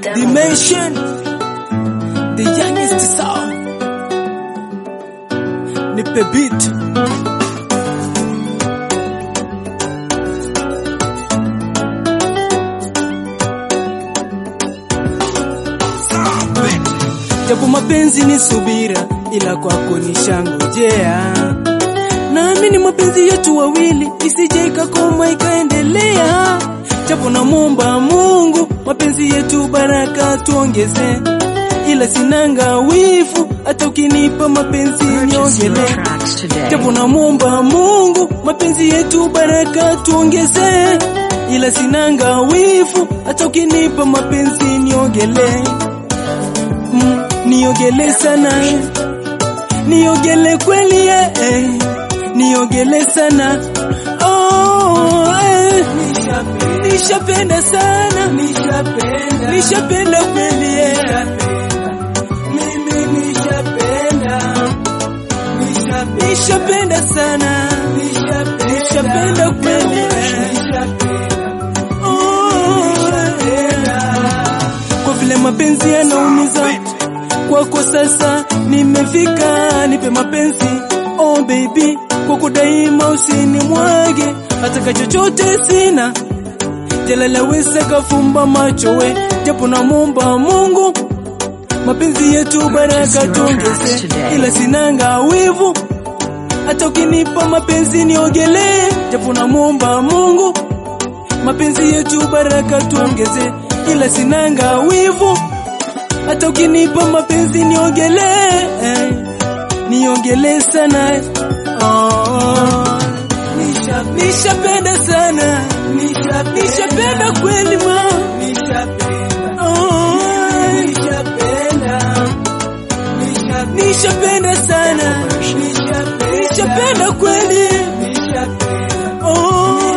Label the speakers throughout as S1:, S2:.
S1: Dimension, the youngest sound. Nipe beat. Japo mapenzi ni subira, ila kwako nishangojea. Naamini mapenzi yetu wawili isije ikakoma ikaendelea. Japo namwomba Mungu mapenzi yetu baraka tuongeze, ila sinanga wivu, hata ukinipa mapenzi
S2: Purchase your
S1: niongele.
S2: tracks today.
S1: Japo namwomba Mungu mapenzi yetu baraka tuongeze, ila sinanga wivu, hata ukinipa mapenzi niogele, mm, niogele sana, niogele kweli eh, eh, niogele sana oh, eh. Nishapenda sana, nishapenda, nishapenda kweli eh. Mimi nishapenda nishapenda sana, nishapenda kweli. Oh, Kwa vile mapenzi yanaumiza, kwako sasa nimefika, nipe mapenzi oh baby, kwako daima usini mwage, hata chochote sina jalalaweza kafumba macho we, japo namwomba Mungu mapenzi yetu baraka tuongeze, ila sinanga wivu, hata ukinipa mapenzi niogelee, japo namwomba Mungu mapenzi yetu baraka tuongeze, ila sinanga wivu, hata ukinipa mapenzi niogelee, eh, niogelee sana oh, nisha- nishapenda sana, nisha- nishapenda kweli ma oh, nishapenda sana, nishapenda kweli oh,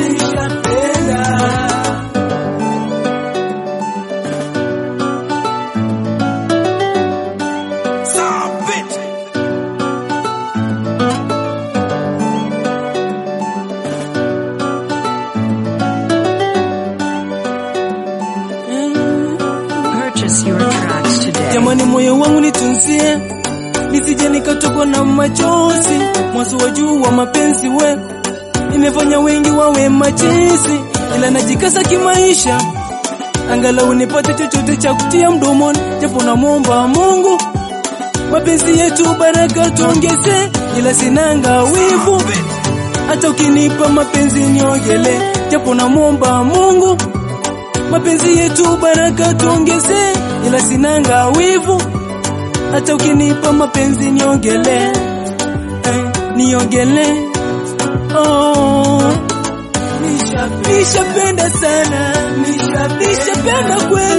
S2: Purchase your tracks today.
S1: Jamani, moyo wangu nitunzie, nisije nikatokwa na machozi. Mwanzo wa juu wa mapenzi we imefanya wengi wawe machizi, ila najikasa kimaisha, angalau nipate chochote cha kutia mdomoni, japo namwomba Mungu mapenzi yetu baraka tuongeze, ila sinanga wivu, hata ukinipa mapenzi niogele, japo namwomba Mungu mapenzi yetu baraka tuongeze, ila sinanga wivu, hata ukinipa mapenzi niogele, eh, niogele oh. Nisha- Nishapenda sana, nisha- nishapenda kweli